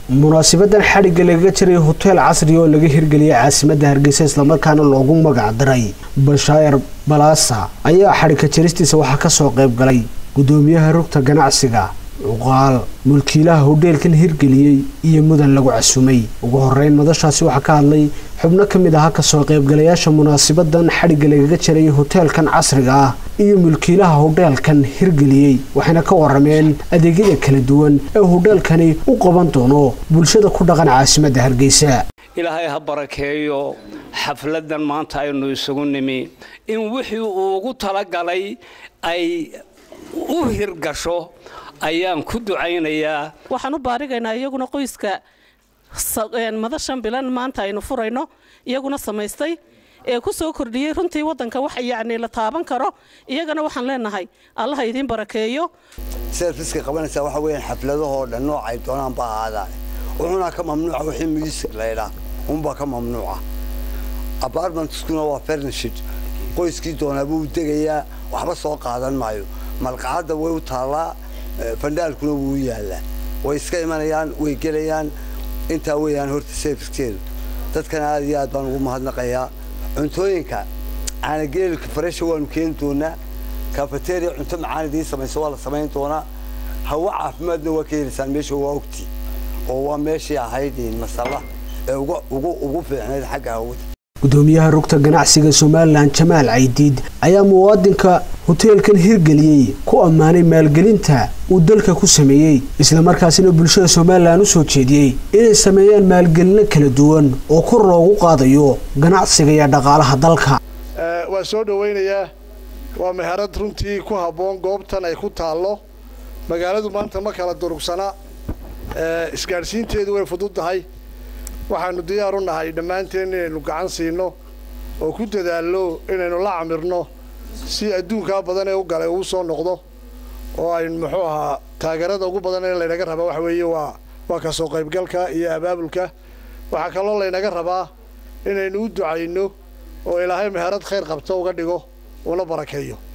munaasibadan xadhigga lagaga jiray hoteel casri oo laga hirgeliyay caasimadda hargeysa islamarkaana loogu magac daray bashaayar balaasa ayaa xadhigka jaristiisa waxaa kasoo qayb galay gudoomiyaha rugta ganacsiga cuqaal mulkiilaha hodheelkan hirgeliyey iyo mudan lagu casumay ugu horeyn madashaasi waxaa ka hadlay xubno ka mid ahaa kasoo qaybgalayaasha munaasibadan xadhigga lagaga jiray hoteelkan casriga ah iyo mulkiilaha hodheelkan hirgeliyey waxayna ka warameen adeegyada kala duwan ee hodheelkani u qaban doono bulshada ku dhaqan caasimadda hargeysa ilaahay ha barakeeyo xafladan maanta aynu isugu nimi in wixii uu ugu talagalay ay u hirgasho ayaan ku ducaynayaa waxaan u baarigaynaa iyaguna qoyska madashan bilan maanta aynu furayno iyaguna samaystay ee ku soo kordhiyey runtii waddanka wax yacni la taaban karo iyagana waxaan leenahay allaha idiin barakeeyo serviska qabanaysaa waxa weeyaan xafladahoo dhan noocay doonaan ba ahaadaan wuxuuna ka mamnuuca wixii music laydhaa unbaa ka mamnuuca apartmentskuna waa furnishid qoyskii doonaa buu degayaa waxba soo qaadan maayo malqacadda way u taallaa fandhaalkuna wuu yaallaa way iska imanayaan way gelayaan intaa weeyaan horta servicekeedu dadkana aad iyo aad baan ugu mahadnaqayaa cuntooyinka caanageelka faresha waanu keeni doonaa kafeteria cunto macaan idiin samayso waa la samayn doonaa hawa caafimaadna waa ka helaysaan meesha waa ogti oo waa meeshii ahayd masalla ee ugu fiicnayd xagga hawada gudoomiyaha rugta ganacsiga somalilan jamaal caydiid ayaa muwaadinka hoteelkan hirgeliyey ku ammaanay maalgelinta uu dalka ku sameeyey islamarkaasina bulshada somalilan u soo jeediyey inay sameeyaan maalgelino kala duwan oo kor loogu qaadayo ganacsiga iyo dhaqaalaha dalka waa soo dhowaynayaa waa meherad runtii ku habboon goobtan ay ku taallo magaaladu maanta ma kala durugsana isgaadhsiinteedu way fududdahay waxaanu diyaar u nahay dhammaanteen inaynu gacan siino oo ku dadaalno inaynu la camirno si adduunkaa badan ee u galay uu soo noqdo oo aynu muxuu ahaa taageerada ugu badan ee laynaga rabaa waxa weeye waa waa ka soo qaybgalka iyo abaabulka waxaa kaloo laynaga rabaa inaynu u ducayno oo ilaahay meherad khayr qabto uga dhigo una barakeeyo